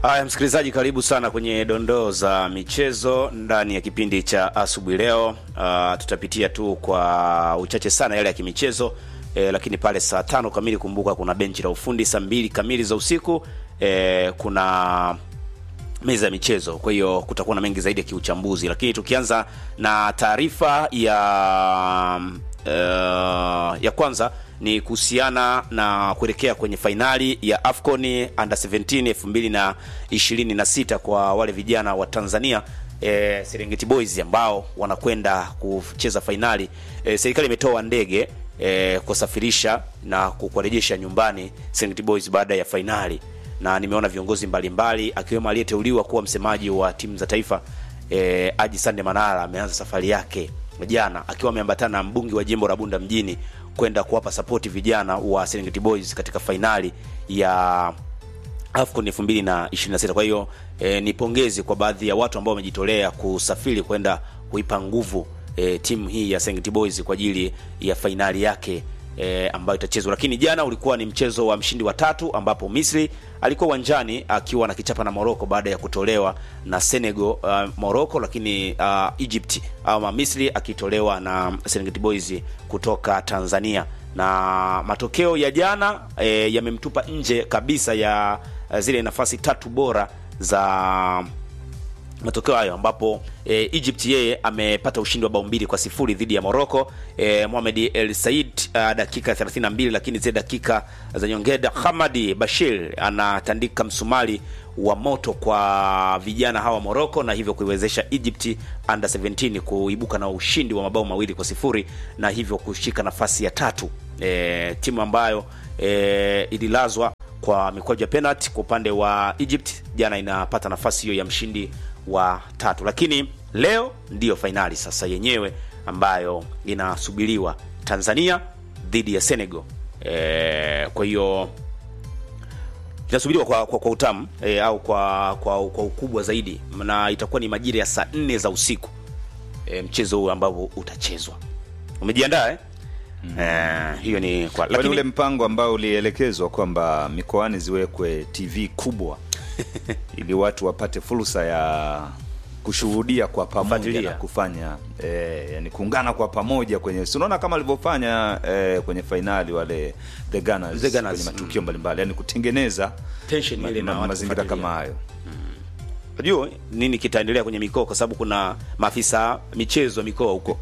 Haya, msikilizaji, karibu sana kwenye dondoo za michezo ndani ya kipindi cha asubuhi leo. Uh, tutapitia tu kwa uchache sana yale ya kimichezo eh, lakini pale saa tano kamili, kumbuka kuna benchi la ufundi. Saa mbili kamili za usiku eh, kuna meza ya michezo. Kwa hiyo kutakuwa na mengi zaidi ya kiuchambuzi, lakini tukianza na taarifa ya uh, ya kwanza ni kuhusiana na kuelekea kwenye fainali ya AFCON Under 17 2026 kwa wale vijana wa Tanzania e, Serengeti Boys ambao wanakwenda kucheza fainali. E, serikali imetoa ndege e, kusafirisha na kuwarejesha nyumbani Serengeti Boys baada ya fainali, na nimeona viongozi mbalimbali akiwemo aliyeteuliwa kuwa msemaji wa timu za taifa e, Haji Sande Manara ameanza safari yake jana akiwa ameambatana na mbunge wa jimbo la Bunda mjini kwenda kuwapa sapoti vijana wa Serengeti Boys katika fainali ya AFCON 2026. Kwa hiyo e, ni pongezi kwa baadhi ya watu ambao wamejitolea kusafiri kwenda kuipa nguvu e, timu hii ya Serengeti Boys kwa ajili ya fainali yake e, ambayo itachezwa. Lakini jana ulikuwa ni mchezo wa mshindi wa tatu ambapo Misri alikuwa uwanjani akiwa na kichapa na Morocco baada ya kutolewa na Senegal uh, Morocco, lakini uh, Egypt ama Misri akitolewa na Serengeti Boys kutoka Tanzania. Na matokeo ya jana e, yamemtupa nje kabisa ya uh, zile nafasi tatu bora za matokeo hayo ambapo e, Egypt yeye amepata ushindi wa bao mbili kwa sifuri dhidi ya Morocco. E, Mohamed El Said uh, dakika 32, lakini zile dakika za nyongeza Hamadi Bashir anatandika msumali wa moto kwa vijana hawa Morocco na hivyo kuiwezesha Egypt under 17 kuibuka na ushindi wa mabao mawili kwa sifuri na hivyo kushika nafasi ya tatu. E, timu ambayo e, ililazwa kwa mikwaju ya penalty kwa upande wa Egypt jana inapata nafasi hiyo ya mshindi wa tatu, lakini leo ndiyo fainali sasa yenyewe ambayo inasubiriwa Tanzania dhidi ya Senegal. E, kwa hiyo inasubiriwa kwa, kwa, kwa utamu e, au kwa, kwa kwa ukubwa zaidi, na itakuwa ni majira ya saa nne za usiku e, mchezo huu ambao utachezwa. Umejiandaa eh? Mm. Eh, hiyo ni kwa lakini ule mpango ambao ulielekezwa kwamba mikoani ziwekwe TV kubwa ili watu wapate fursa ya kushuhudia kwa pamoja na kufanya eh, yani kuungana kwa pamoja kwenye si unaona kama alivyofanya eh, kwenye fainali wale the Gunners, The Gunners, kwenye matukio mbalimbali yani kutengeneza tension ile na ma, watu mazingira kufuatilia. kama hayo Unajua nini kitaendelea kwenye mikoa, kwa sababu kuna maafisa michezo mikoa huko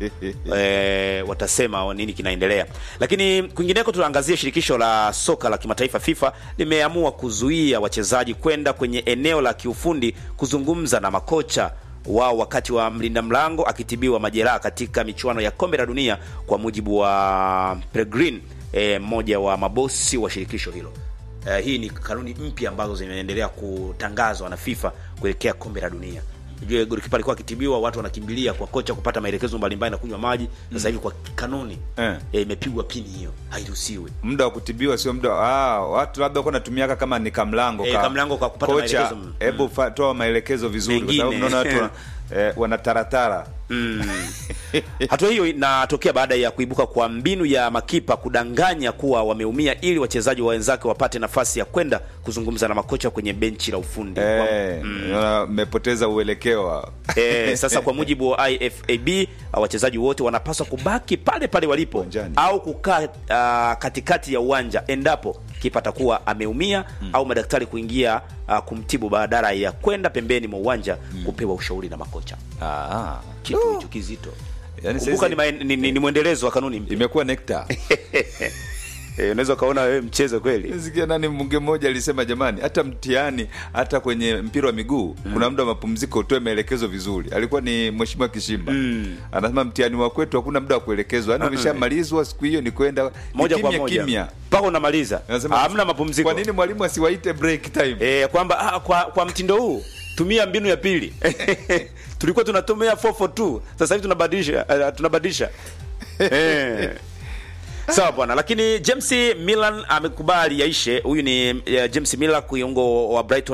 e, watasema nini kinaendelea. Lakini kwingineko, tunaangazia shirikisho la soka la kimataifa FIFA limeamua kuzuia wachezaji kwenda kwenye eneo la kiufundi kuzungumza na makocha wao wakati wa mlinda mlango akitibiwa majeraha katika michuano ya kombe la dunia, kwa mujibu wa Pellegrini, e, mmoja wa mabosi wa shirikisho hilo. Uh, hii ni kanuni mpya ambazo zimeendelea kutangazwa na FIFA kuelekea kombe la dunia. Unajua golikipa alikuwa akitibiwa, watu wanakimbilia kwa kocha kupata maelekezo mbalimbali na kunywa maji. Sasa hivi kwa kanuni Eh. eh, imepigwa pini hiyo, hairuhusiwi. muda wa kutibiwa sio muda ah, watu labda kwa natumiaka kama ni kamlango Eh, ka- kamlango kwa kupata kocha, maelekezo. Mm. hebu fa- toa maelekezo vizuri kwa sababu Mengine. mnaona watu wana- eh, wanataratara Hatua hiyo inatokea baada ya kuibuka kwa mbinu ya makipa kudanganya kuwa wameumia ili wachezaji wa wenzake wapate nafasi ya kwenda kuzungumza na makocha kwenye benchi la ufundi. Eh, unaona, mmepoteza uelekeo wa- Eh, sasa kwa mujibu wa IFAB wachezaji wote wanapaswa kubaki pale pale walipo Uwanjani. au kukaa ah, katikati ya uwanja endapo kipa atakuwa ameumia au madaktari kuingia ah, kumtibu badala ya kwenda pembeni mwa uwanja kupewa ushauri na makocha. Ah, Kitu hicho kizito. Yaani Kumbuka saizi- ni, maen- ni, ni, ni mwendelezo wa kanuni mpya. imekuwa nekta Eh, unaweza ukaona wewe mchezo kweli. sikia nani mbunge mmoja alisema jamani hata mtihani hata kwenye mpira wa miguu kuna muda wa mapumziko utoe maelekezo vizuri alikuwa ni mheshimiwa kishimba anasema mtihani wa kwetu hakuna muda wa kuelekezwa yaani umeshamalizwa siku hiyo ni kwenda ni Moja kwa kimya moja. kimya Mpaka unamaliza. Anasema, Hamna mapumziko. kwa nini mwalimu asiwaite break time Eh, kwamba ah, kwa, kwa mtindo huu tumia mbinu ya pili. Tulikuwa tunatumia 442 sasa hivi tunabadilisha uh, tunabadilisha. eh. Sawa bwana, lakini James Milan amekubali yaishe. Huyu ni uh, James Miller kiungo wa Brighton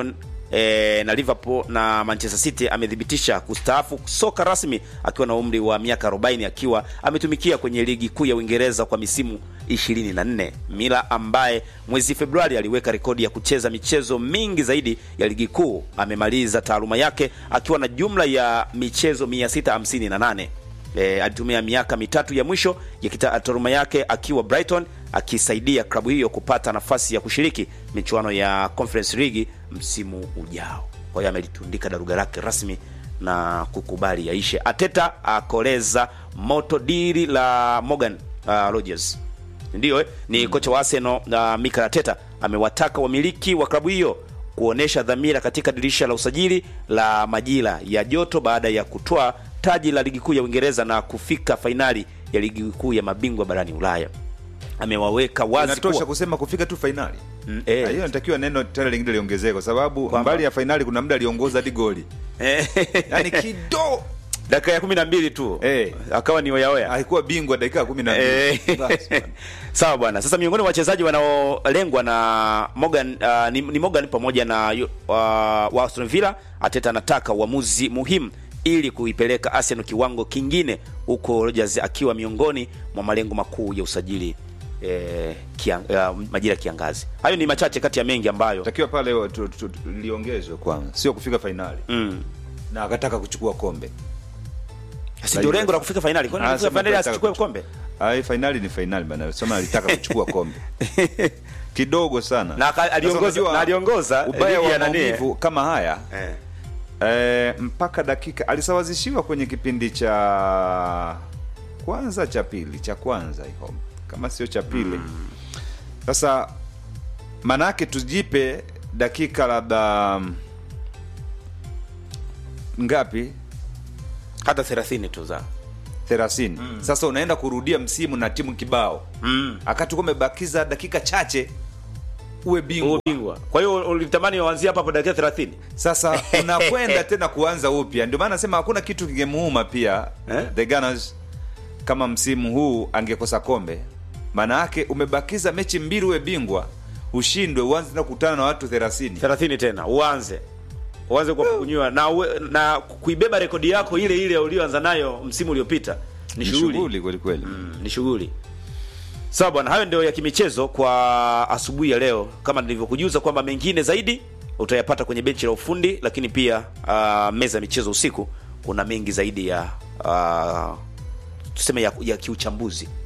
e, na Liverpool na Manchester City amethibitisha kustaafu soka rasmi akiwa na umri wa miaka 40 akiwa ametumikia kwenye ligi kuu ya Uingereza kwa misimu 24. Mila ambaye mwezi Februari aliweka rekodi ya kucheza michezo mingi zaidi ya ligi kuu amemaliza taaluma yake akiwa na jumla ya michezo 658. E, alitumia miaka mitatu ya mwisho ya taaluma yake akiwa Brighton akisaidia klabu hiyo kupata nafasi ya kushiriki michuano ya Conference League msimu ujao. Kwa hiyo amelitundika daruga lake rasmi na kukubali yaishe. Ateta akoleza moto dili la Morgan uh, Rodgers ndiyo eh, ni kocha wa Arsenal uh, Mikel Arteta amewataka wamiliki wa klabu hiyo kuonesha dhamira katika dirisha la usajili la majira ya joto baada ya kutoa taji la ligi kuu ya Uingereza na kufika fainali ya ligi kuu ya mabingwa barani Ulaya. Amewaweka wazi Inatosha kuwa kusema kufika tu fainali. Mm, eh. Hiyo inatakiwa neno tena lingine liongezeke kwa sababu Kwamba- mbali ya fainali kuna muda aliongoza hadi goli. Yaani kido dakika ya kumi na mbili tu Eh. akawa ni oyaoya alikuwa bingwa dakika ya 12. Eh. Basi bwana. Sawa bwana. Sasa miongoni mwa wachezaji wanaolengwa na Morgan uh, ni, ni Morgan pamoja na yu- uh, wa Aston Villa. Ateta anataka uamuzi muhimu ili kuipeleka Arsenal kiwango kingine, huko Rodgers akiwa miongoni mwa malengo makuu ya usajili eh, kiang, uh, majira ya kiangazi. Hayo ni machache kati ya mengi ambayo Takiwa pale tu- tu- tu- liongezwe kwanza, sio kufika fainali mm. na akataka kuchukua kombe. si ndio lengo la kufika fainali. Kwani Ah, kufika sema fainali alitaka asichukue kuchukua- kombe? Ai, fainali ni fainali bana, sema alitaka kuchukua kombe kidogo sana Na aka- aliongoza- Sasa unajua, na aliongoza ubaya ligi ya wa nani? maumivu kama haya Eh. eh, mpaka dakika alisawazishiwa kwenye kipindi cha kwanza cha pili cha kwanza hiyo kama sio cha pili sasa manake tujipe dakika labda mm, ngapi Hata 30 tu za. 30 sasa unaenda kurudia msimu na timu kibao Mm. akati umebakiza dakika chache uwe bingwa Ubingwa. Kwa hiyo ulitamani waanzie hapa hapo dakika 30. sasa unakwenda tena kuanza upya ndio maana nasema hakuna kitu kingemuuma pia Eh? the Gunners kama msimu huu angekosa kombe maana yake umebakiza mechi mbili uwe bingwa ushindwe uanze tena kukutana na watu 30 30 tena uanze uanze kwa kunywa na uwe, na kuibeba rekodi yako ile ile ulioanza nayo msimu uliopita ni ni shughuli shughuli kweli kweli Mm, ni shughuli sawa bwana hayo ndio ya kimichezo kwa asubuhi ya leo kama nilivyokujuza kwamba mengine zaidi utayapata kwenye benchi la ufundi lakini pia uh, meza ya michezo usiku kuna mengi zaidi ya uh, tuseme ya, ya kiuchambuzi